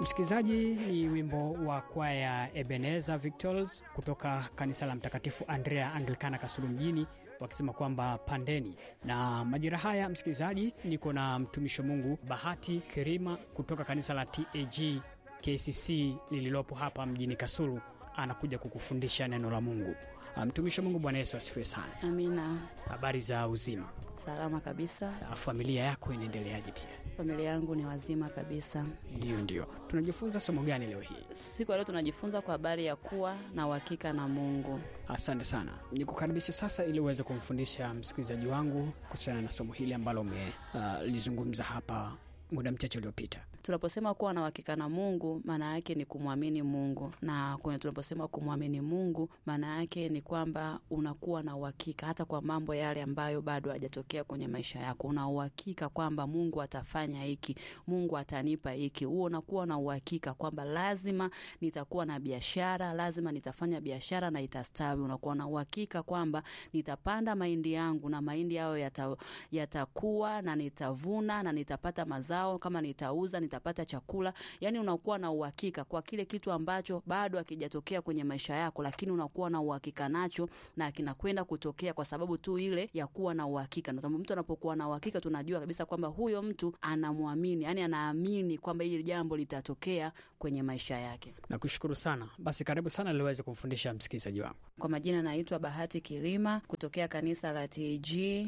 Msikilizaji, ni wimbo wa kwaya Ebeneza Victols kutoka kanisa la Mtakatifu Andrea Anglikana Kasulu mjini wakisema kwamba pandeni. Na majira haya, msikilizaji, niko na mtumishi wa Mungu Bahati Kirima kutoka kanisa la TAG KCC lililopo hapa mjini Kasulu, anakuja kukufundisha neno la Mungu. Mtumishi wa Mungu, Bwana Yesu asifiwe sana. Amina. Habari za uzima? Salama kabisa. Familia yako inaendeleaje? Pia Familia yangu ni wazima kabisa. Ndiyo, ndiyo. Tunajifunza somo gani leo hii? Siku ya leo tunajifunza kwa habari ya kuwa na uhakika na Mungu. Asante sana, nikukaribisha sasa ili uweze kumfundisha msikilizaji wangu kuhusiana na somo hili ambalo umelizungumza uh, hapa muda mchache uliopita. Tunaposema kuwa na uhakika na Mungu, maana yake ni kumwamini Mungu, na kwenye tunaposema kumwamini Mungu, maana yake ni kwamba unakuwa na uhakika hata kwa mambo yale ambayo bado hajatokea kwenye maisha yako. Una uhakika kwamba Mungu atafanya hiki, Mungu atanipa hiki. Huo unakuwa na uhakika kwamba lazima nitakuwa na biashara, lazima nitafanya biashara na itastawi. Unakuwa na uhakika kwamba nitapanda mahindi yangu na mahindi hayo yata, yatakuwa na nitavuna na nitapata mazao, kama nitauza nitapata chakula. Yani unakuwa na uhakika kwa kile kitu ambacho bado hakijatokea kwenye maisha yako, lakini unakuwa na uhakika nacho na kinakwenda kutokea kwa sababu tu ile ya kuwa na uhakika. Na mtu anapokuwa na uhakika, tunajua kabisa kwamba huyo mtu anamwamini, yani anaamini kwamba hili jambo litatokea kwenye maisha yake. Nakushukuru sana. Basi karibu sana liweze kumfundisha msikilizaji wangu. Kwa majina naitwa Bahati Kirima kutokea kanisa la TG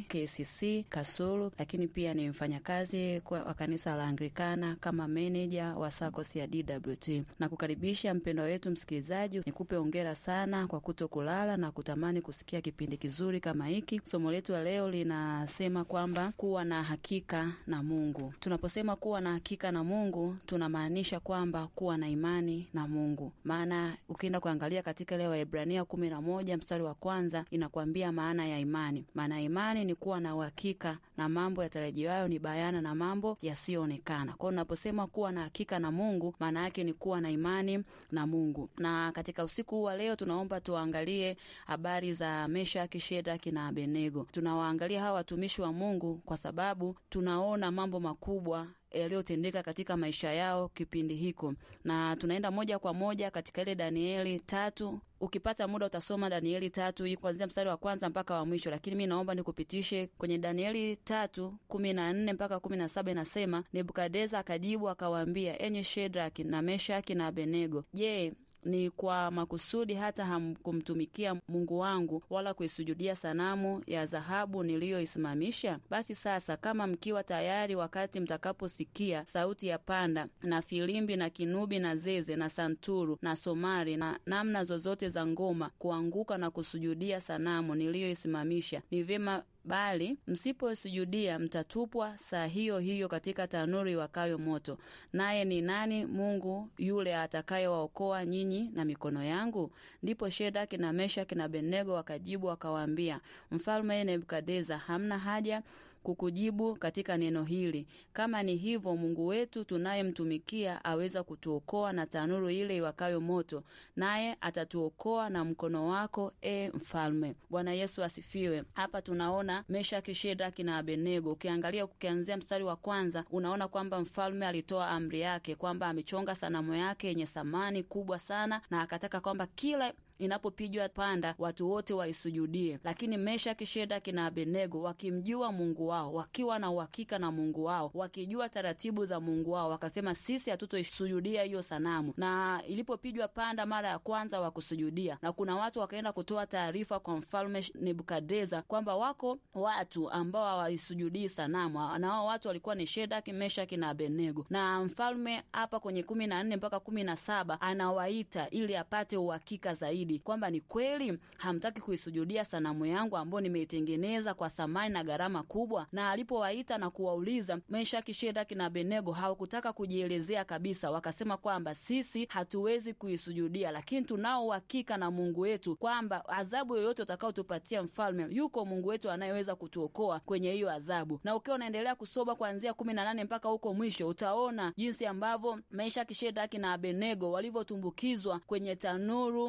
KCC Kasulu, lakini pia ni mfanyakazi wa kanisa la Anglikana kama meneja wa SACCOS ya DWT. Na kukaribisha mpendwa wetu msikilizaji, nikupe ongera sana kwa kuto kulala na kutamani kusikia kipindi kizuri kama hiki. Somo letu la leo linasema kwamba kuwa na hakika na Mungu. Tunaposema kuwa na hakika na Mungu, tunamaanisha kwamba kuwa na imani na Mungu. Maana ukienda kuangalia katika ile Waebrania kumi na moja mstari wa kwanza inakwambia maana ya imani. Maana ya imani ni kuwa na uhakika na mambo yatarajiwayo, ni bayana na mambo yasiyoonekana. Kwao unaposema kuwa na hakika na Mungu, maana yake ni kuwa na imani na Mungu. Na katika usiku huu wa leo tunaomba tuangalie habari za Meshaki, Shedraki na Abednego. Tunawaangalia hawa watumishi wa Mungu kwa sababu tunaona mambo makubwa yaliyotendeka katika maisha yao kipindi hiko, na tunaenda moja kwa moja katika ile Danieli tatu. Ukipata muda utasoma Danieli tatu hii kuanzia mstari wa kwanza mpaka wa mwisho, lakini mi naomba nikupitishe kwenye Danieli tatu kumi na nne mpaka kumi na saba Inasema, Nebukadeza akajibu akawaambia, enyi Shedraki na Meshaki na Abednego, je, ni kwa makusudi hata hamkumtumikia Mungu wangu wala kuisujudia sanamu ya dhahabu niliyoisimamisha? Basi sasa, kama mkiwa tayari, wakati mtakaposikia sauti ya panda na filimbi na kinubi na zeze na santuru na somari na namna zozote za ngoma, kuanguka na kusujudia sanamu niliyoisimamisha, ni vyema bali msiposujudia mtatupwa saa hiyo hiyo katika tanuru iwakayo moto. Naye ni nani Mungu yule atakayewaokoa nyinyi na mikono yangu? Ndipo Shedaki na Meshaki na Abednego wakajibu wakawaambia, Mfalme Nebukadeza, hamna haja kukujibu katika neno hili. Kama ni hivyo, Mungu wetu tunayemtumikia aweza kutuokoa na tanuru ile iwakayo moto, naye atatuokoa na mkono wako, e mfalme. Bwana Yesu asifiwe. Hapa tunaona Meshaki, Shedraki na Abednego. Ukiangalia ukianzia mstari wa kwanza, unaona kwamba mfalme alitoa amri yake kwamba amechonga sanamu yake yenye thamani kubwa sana, na akataka kwamba kila inapopigwa panda watu wote waisujudie. Lakini Meshaki, Shedraki na Abednego wakimjua Mungu wao, wakiwa na uhakika na Mungu wao, wakijua taratibu za Mungu wao, wakasema sisi hatutoisujudia hiyo sanamu. Na ilipopigwa panda mara ya kwanza wakusujudia, na kuna watu wakaenda kutoa taarifa kwa mfalme Nebukadreza kwamba wako watu ambao hawaisujudii sanamu, na hao watu walikuwa ni Shedraki, Meshaki na Abednego. Na mfalme hapa kwenye kumi na nne mpaka kumi na saba anawaita ili apate uhakika zaidi kwamba ni kweli hamtaki kuisujudia sanamu yangu ambayo nimeitengeneza kwa thamani na gharama kubwa. Na alipowaita na kuwauliza, Meshaki, Shedraki na Abednego hawakutaka kujielezea kabisa, wakasema kwamba sisi hatuwezi kuisujudia, lakini tunao uhakika na Mungu wetu kwamba adhabu yoyote utakaotupatia mfalme, yuko Mungu wetu anayeweza kutuokoa kwenye hiyo adhabu. Na ukiwa unaendelea kusoma kuanzia kumi na nane mpaka huko mwisho, utaona jinsi ambavyo Meshaki, Shedraki na Abednego walivyotumbukizwa kwenye tanuru la moto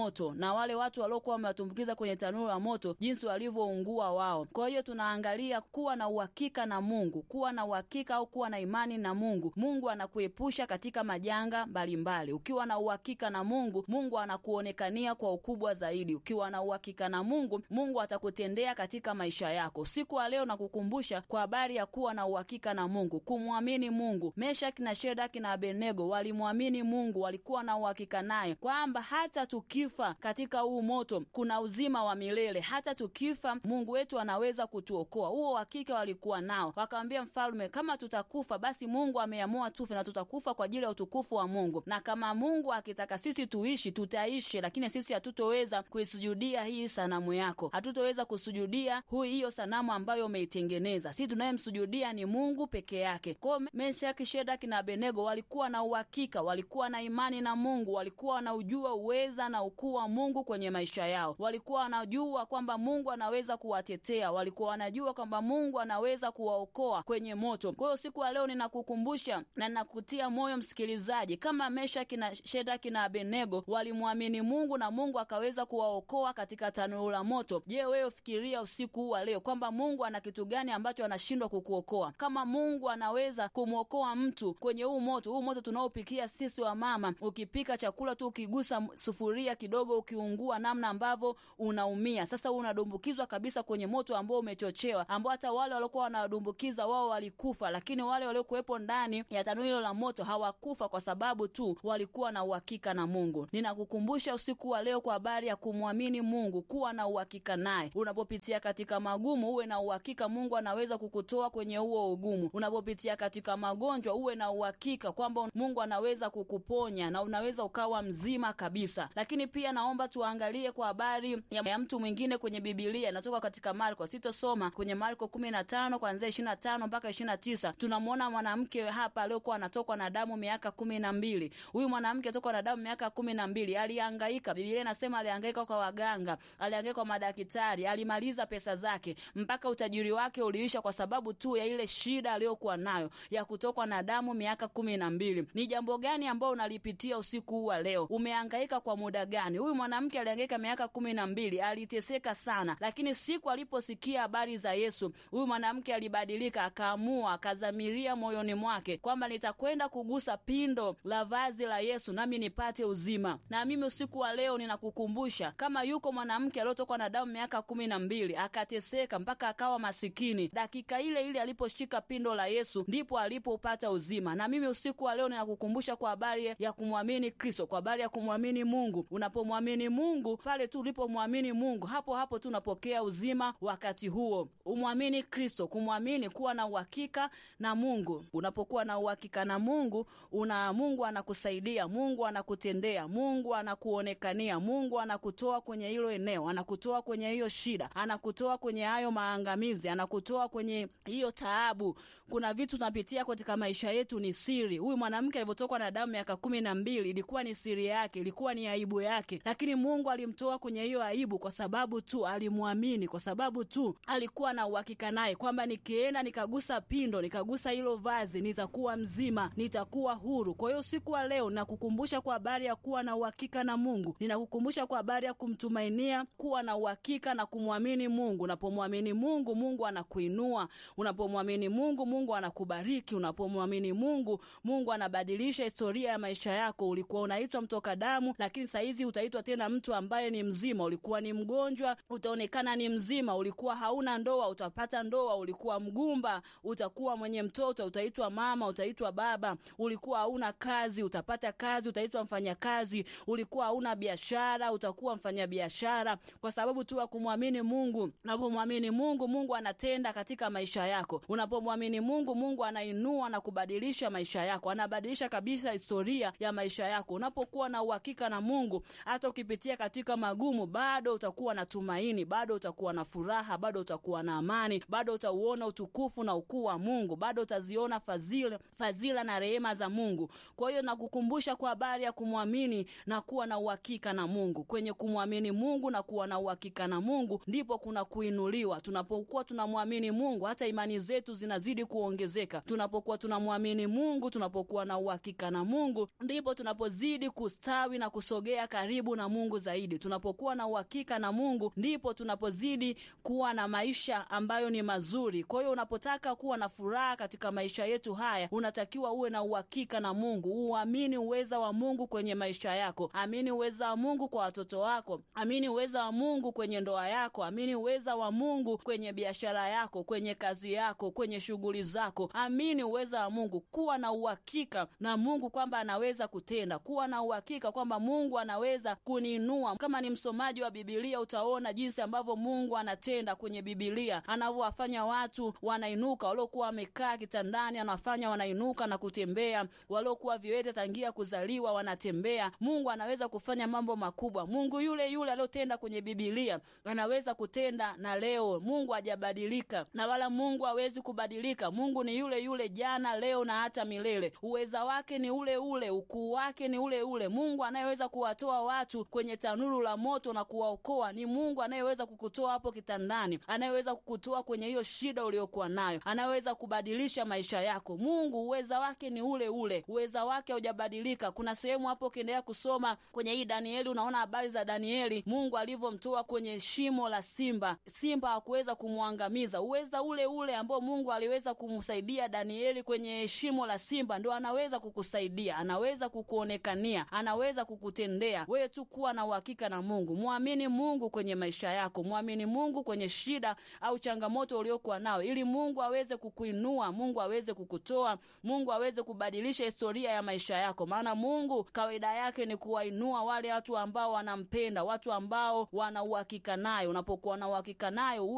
moto na wale watu waliokuwa wamewatumbukiza kwenye tanuru la moto, jinsi walivyoungua wao. Kwa hiyo tunaangalia kuwa na uhakika na Mungu, kuwa na uhakika au kuwa na imani na Mungu. Mungu anakuepusha katika majanga mbalimbali. Ukiwa na uhakika na Mungu, Mungu anakuonekania kwa ukubwa zaidi. Ukiwa na uhakika na Mungu, Mungu atakutendea katika maisha yako. Siku ya leo nakukumbusha kwa habari ya kuwa na uhakika na Mungu, kumwamini Mungu. Meshaki na Shedaki na Abednego walimwamini Mungu, walikuwa na uhakika naye kwamba hata tukifa katika huu moto kuna uzima wa milele, hata tukifa Mungu wetu anaweza kutuokoa. Huo uhakika walikuwa nao. Wakamwambia mfalme, kama tutakufa basi Mungu ameamua tufe na tutakufa kwa ajili ya utukufu wa Mungu, na kama Mungu akitaka sisi tuishi tutaishi, lakini sisi hatutoweza kuisujudia hii sanamu yako, hatutoweza kusujudia hui hiyo sanamu ambayo umeitengeneza. Sisi tunayemsujudia ni Mungu peke yake. Kwao Meshaki, Shedaki na Abednego walikuwa na uhakika, walikuwa na imani na Mungu, walikuwa wanaujua uweza na ukuu wa Mungu kwenye maisha yao, walikuwa wanajua kwamba Mungu anaweza kuwatetea, walikuwa wanajua kwamba Mungu anaweza kuwaokoa kwenye moto. Kwa hiyo siku ya leo ninakukumbusha na ninakutia moyo msikilizaji, kama Meshaki na Shedaki na Abednego walimwamini Mungu na Mungu akaweza kuwaokoa katika tanuru la moto. Je, wewe fikiria usiku huu wa leo kwamba Mungu ana kitu gani ambacho anashindwa kukuokoa? Kama Mungu anaweza kumwokoa mtu kwenye huu moto, huu moto tunaopikia sisi wa mama, ukipika chakula tu ukigusa sufuria kidogo ukiungua, namna ambavyo unaumia. Sasa unadumbukizwa kabisa kwenye moto ambao umechochewa, ambao hata wale waliokuwa wanawadumbukiza wao walikufa, lakini wale waliokuwepo ndani ya tanuru hilo la moto hawakufa kwa sababu tu walikuwa na uhakika na Mungu. Ninakukumbusha usiku wa leo kwa habari ya kumwamini Mungu, kuwa na uhakika naye. Unapopitia katika magumu, uwe na uhakika Mungu anaweza kukutoa kwenye huo ugumu. Unapopitia katika magonjwa, uwe na uhakika kwamba Mungu anaweza kukuponya na unaweza ukawa mzima kabisa. Lakini pia naomba tuangalie kwa habari ya mtu mwingine kwenye Bibilia, inatoka katika Marko. Sitosoma kwenye Marko kumi na tano kuanzia ishirini na tano mpaka ishirini na tisa. Tunamwona mwanamke hapa aliokuwa anatokwa na damu miaka kumi na mbili. Huyu mwanamke atokwa na damu miaka kumi na mbili alihangaika. Biblia inasema alihangaika kwa waganga, alihangaika kwa madaktari, alimaliza pesa zake mpaka utajiri wake uliisha kwa sababu tu ya ile shida aliyokuwa nayo ya kutokwa na damu miaka kumi na mbili. Ni jambo gani ambao unalipitia usiku huu wa leo? Umehangaika kwa muda gani? Huyu mwanamke alihangaika miaka kumi na mbili, aliteseka sana, lakini siku aliposikia habari za Yesu, huyu mwanamke alibadilika, akaamua, akazamiria moyoni mwake kwamba nitakwenda kugusa pindo la vazi la Yesu nami nipate uzima. Na mimi usiku wa leo ninakukumbusha kama yuko mwanamke aliyotokwa na damu miaka kumi na mbili akateseka mpaka akawa masikini, dakika ile ile aliposhika pindo la Yesu ndipo alipopata uzima. Na mimi usiku wa leo ninakukumbusha kwa habari ya kumwamini Kristo, kwa habari ya kumwamini Mungu. Unapomwamini Mungu, pale tu ulipomwamini Mungu, hapo hapo tu unapokea uzima. Wakati huo umwamini Kristo, kumwamini, kuwa na uhakika na Mungu. Unapokuwa na uhakika na Mungu, una Mungu anakusaidia, Mungu anakutendea, Mungu anakuonekania, Mungu anakutoa kwenye hilo eneo, anakutoa kwenye hiyo shida, anakutoa kwenye hayo maangamizi, anakutoa kwenye hiyo taabu. Kuna vitu tunapitia katika maisha yetu ni siri. Huyu mwanamke alivyotokwa na damu miaka kumi na mbili ilikuwa ni siri yake, ilikuwa ni aibu yake, lakini Mungu alimtoa kwenye hiyo aibu kwa sababu tu alimwamini, kwa sababu tu alikuwa na uhakika naye kwamba nikienda nikagusa pindo, nikagusa hilo vazi, nitakuwa mzima, nitakuwa huru. Kwa hiyo siku wa leo nakukumbusha kwa habari ya kuwa na uhakika na Mungu, ninakukumbusha kwa habari ya kumtumainia, kuwa na uhakika na kumwamini Mungu. Unapomwamini Mungu, Mungu anakuinua. Unapomwamini Mungu, Mungu anakubariki. Unapomwamini Mungu, Mungu anabadilisha historia ya maisha yako. Ulikuwa unaitwa mtoka damu, lakini sahizi utaitwa tena mtu ambaye ni mzima. Ulikuwa ni mgonjwa, utaonekana ni mzima. Ulikuwa hauna ndoa, utapata ndoa. Ulikuwa mgumba, utakuwa mwenye mtoto, utaitwa mama, utaitwa baba. Ulikuwa hauna kazi, utapata kazi, utaitwa mfanyakazi. Ulikuwa hauna biashara, utakuwa mfanyabiashara, kwa sababu tu ya kumwamini Mungu. Unapomwamini Mungu, Mungu anatenda katika maisha yako. Unapomwamini Mungu, Mungu anainua na kubadilisha maisha yako, anabadilisha kabisa historia ya maisha yako. Unapokuwa na uhakika na Mungu, hata ukipitia katika magumu, bado utakuwa na tumaini, bado utakuwa na furaha, bado utakuwa na amani, bado utauona utukufu na ukuu wa Mungu, bado utaziona fadhila, fadhila na rehema za Mungu. Kwa hiyo nakukumbusha kwa habari ya kumwamini na kuwa na uhakika na Mungu. Kwenye kumwamini Mungu na kuwa na uhakika na Mungu ndipo kuna kuinuliwa. Tunapokuwa tunamwamini Mungu, hata imani zetu zinazidi kuongezeka. Tunapokuwa tunamwamini Mungu, tunapokuwa na uhakika na Mungu, ndipo tunapozidi kustawi na kusogea karibu karibu na Mungu zaidi. Tunapokuwa na uhakika na Mungu, ndipo tunapozidi kuwa na maisha ambayo ni mazuri. Kwa hiyo unapotaka kuwa na furaha katika maisha yetu haya, unatakiwa uwe na uhakika na Mungu, uamini uweza wa Mungu kwenye maisha yako, amini uweza wa Mungu kwa watoto wako, amini uweza wa Mungu kwenye ndoa yako, amini uweza wa Mungu kwenye biashara yako, kwenye kazi yako, kwenye shughuli zako, amini uweza wa Mungu. Kuwa na uhakika na Mungu kwamba anaweza kutenda, kuwa na uhakika kwamba Mungu anaweza kuniinua. Kama ni msomaji wa Bibilia, utaona jinsi ambavyo Mungu anatenda kwenye Bibilia, anavyowafanya watu wanainuka, waliokuwa wamekaa kitandani anafanya wanainuka na kutembea, waliokuwa viwete tangia kuzaliwa wanatembea. Mungu anaweza kufanya mambo makubwa. Mungu yule yule aliyotenda kwenye Bibilia anaweza kutenda na leo. Mungu hajabadilika na wala Mungu hawezi kubadilika. Mungu ni yule yule jana, leo na hata milele. Uweza wake ni ule ule, ukuu wake ni ule ule. Mungu anayeweza kuwatoa watu kwenye tanuru la moto na kuwaokoa ni Mungu anayeweza kukutoa hapo kitandani, anayeweza kukutoa kwenye hiyo shida uliokuwa nayo, anayeweza kubadilisha maisha yako. Mungu uweza wake ni ule ule, uweza wake haujabadilika. Kuna sehemu hapo ukiendelea kusoma kwenye hii Danieli, unaona habari za Danieli, Mungu alivyomtoa kwenye shimo la simba. Simba hakuweza kumwangamiza. Uweza ule ule ambao Mungu aliweza kumsaidia Danieli kwenye shimo la simba, ndo anaweza kukusaidia, anaweza kukuonekania, anaweza kukutendea wewe. Tu kuwa na uhakika na Mungu, mwamini Mungu kwenye maisha yako, mwamini Mungu kwenye shida au changamoto uliokuwa nao, ili Mungu aweze kukuinua, Mungu aweze kukutoa, Mungu aweze kubadilisha historia ya maisha yako, maana Mungu kawaida yake ni kuwainua wale watu ambao wanampenda, watu ambao wana uhakika naye. Unapokuwa na uhakika nayo